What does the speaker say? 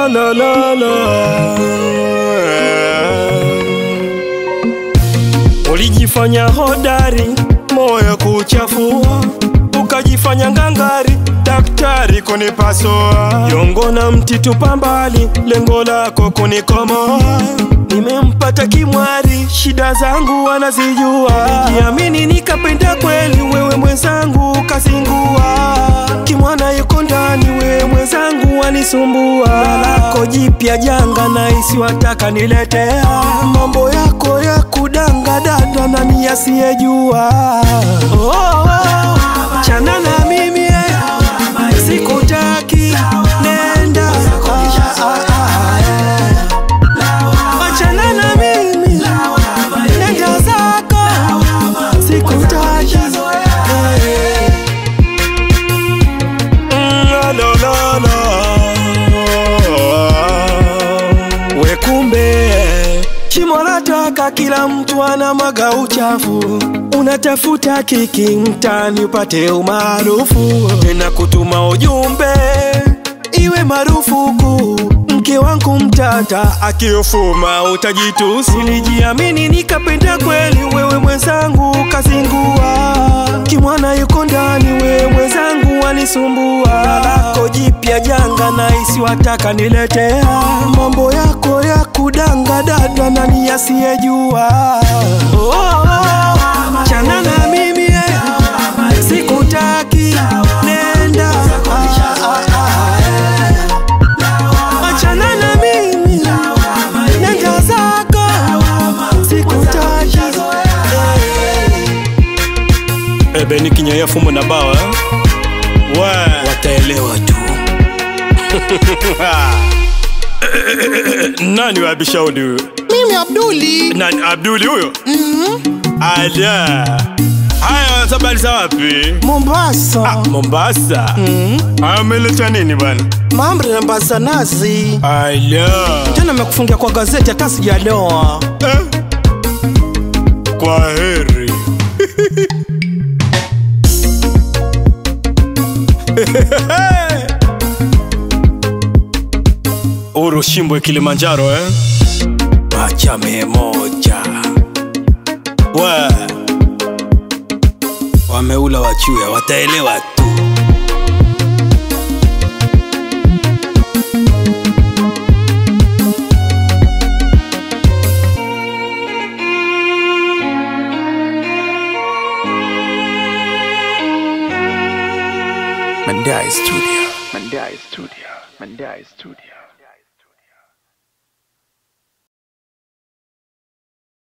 la, la, la. Ulijifanya hodari, moyo kuchafua, ukajifanya ngangari, daktari kunipasua, yongo na mti tupa mbali, lengo lako kunikomoa. Nimempata kimwari, shida zangu anazijua, nijiamini nikapenda kweli, wewe mwenzangu ukazingua, kimwana yuko ndani, wewe mwenzangu wanisumbua, lako jipya janga na isiwataka niletea, mambo yako ya kudanga dada nani asiyejua oh, oh, oh. chana na mimi eh. sikutaki nenda Ah, ah, ah, eh. Achana na mimi nenda zako sikutaki eh. Mm, la, la, la. We kumbe shimo la taka, kila mtu ana maga uchafu. Unatafuta kiki mtani upate umaarufu, tena kutuma ujumbe iwe marufuku. Mke wangu mtata akiofuma utajitusi. Nilijiamini nikapenda kweli, wewe mwenzangu kazingua. Kimwana yuko ndani, wewe mwenzangu wanisumbua. Lako jipya janga na isiwataka niletea, mambo yako ya kudanga dada, nani asiyejua? Oh, oh, oh. chana na mimi eh. sikutaki nenda Ah, ah, ah, eh. Achana na mimi nenda zako sikutaki eh. Ebe ni kinyaya fumo na bawa eh? We wataelewa tu nani wabishaudi huyo Mimi Abduli. nani Abduli huyo ala haya sabali za wapi Mombasa. Mombasa ameleta nini bwana Mambo ya mbazanazi. ala Jana nimekufungia kwa gazeti hata sijaloa. eh? kwa heri Urushimbwe Kilimanjaro eh? Machame moja we wameula wachuya wataelewa tu Mandai Studio. Mandai Studio. Mandai Studio.